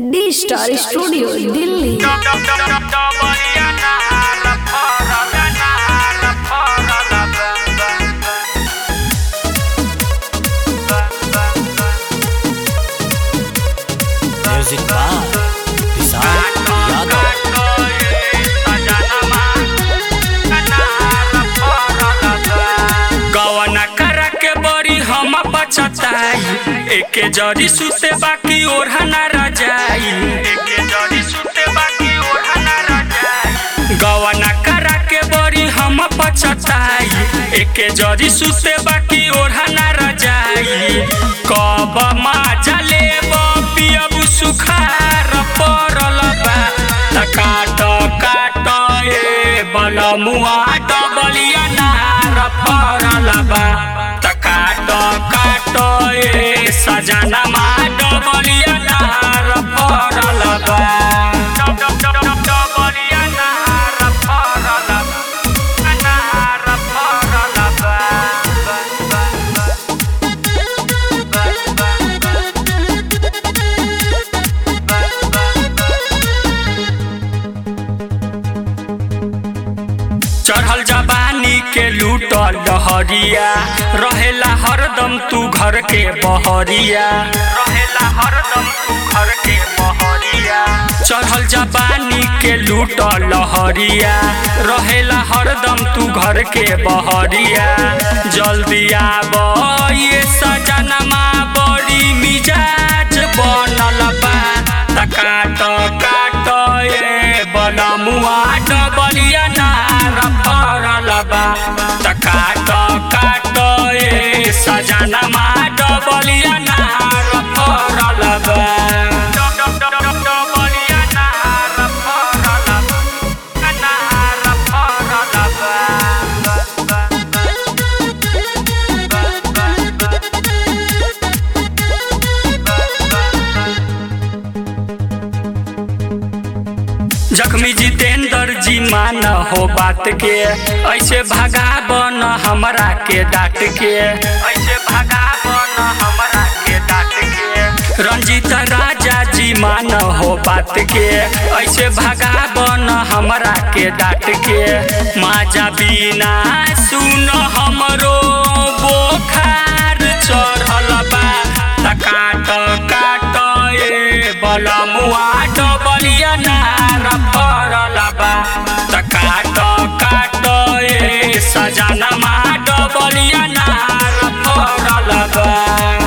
D star studio Delhi music by Vishal Yadav गवना करा के बड़ी हम बचताई एके जरी सुते बाकी ओढ़ा ना रजाई एके जरी सुते बाकी ओढ़ा ना रजाई गवना करा के बड़ी हम बचताई एके जरी सुते बाकी ओढ़ा ना रजाई कब माजा लेब पियब सुखार पड़ल बा त काट काट ए बलमुआ डबलिया नार पड़ल बा त काट काट ए सजनमा डबलिया नार पड़ल बा डबलिया नार पड़ल बा नार पड़ल बा चढ़ल जवानी के लूटल लहरिया रहेला हरदम तू घर के बहरिया रहेला हरदम तू घर के बहरिया चढ़ल जवानी के लूटल लहरिया रहेला हरदम तू घर के बहरिया जल्दी आब ये सजनमा बड़ी मिजाज बनल बा त काट काट ए बनमुआ डबलिया नार पड़ल बा त काट काट ए सजनमा डबलिया नार पड़ल बा डबलिया नार पड़ल बा नार पड़ल बा जख्मी जितेंद्र जी मान हो बात के ऐसे भगा बन हमरा के डांट के ऐसे भगा बन हमरा के डांट के रंजीत राजा जी मान हो बात के ऐसे भगा बन हमरा के डांट के माजा बिना सुन हमरो बोखार चढ़ल बा त काट काट ए बलमुआ डबलिया नार पड़ल बा त काट काट ए सजनमा डबलिया नार पड़ल बा